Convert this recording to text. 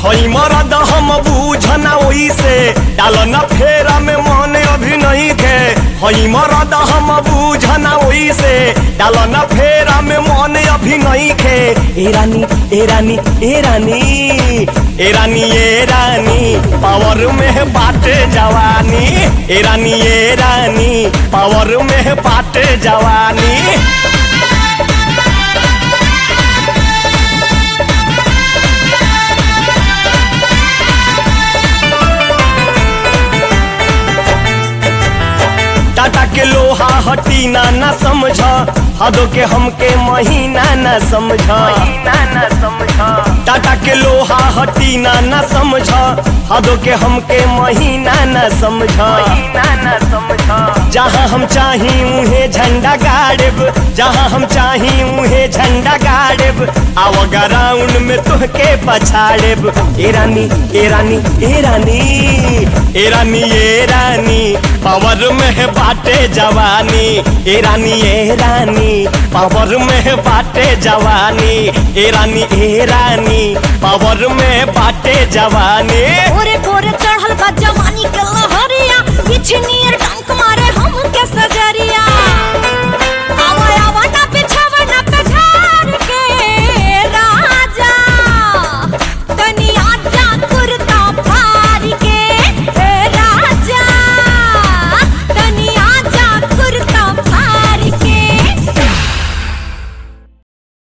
हई मरद हम बूझना ओई से डालना फेरा में मन अभी नहीं थे हई मरद हम बूझना ओई से डालना फेरा में मन अभी नहीं थे ए रानी ए रानी ए रानी ए रानी ए रानी पावर में बाटे जवानी ए रानी ए रानी पावर में बाटे जवानी टाटा के लोहा हटी ना ना समझ हदो के हमके महीना ना समझ ना समझ टाटा के लोहा हटी ना ना समझ हदो के हमके महीना ना समझ ना समझ जहाँ हम चाही उहे झंडा गाड़ब जहाँ हम चाही उहे झंडा गाड़ब आव ग्राउंड में तुहके पछाड़ब ए रानी ए रानी ए रानी ए रानी ए रानी पावर में है बाटे जवानी ए रानी ए रानी पावर में है बाटे जवानी ए रानी ए रानी पावर में बाटे जवानी ओरे कोरे चढ़ल बा जवानी के लहरिया किछनी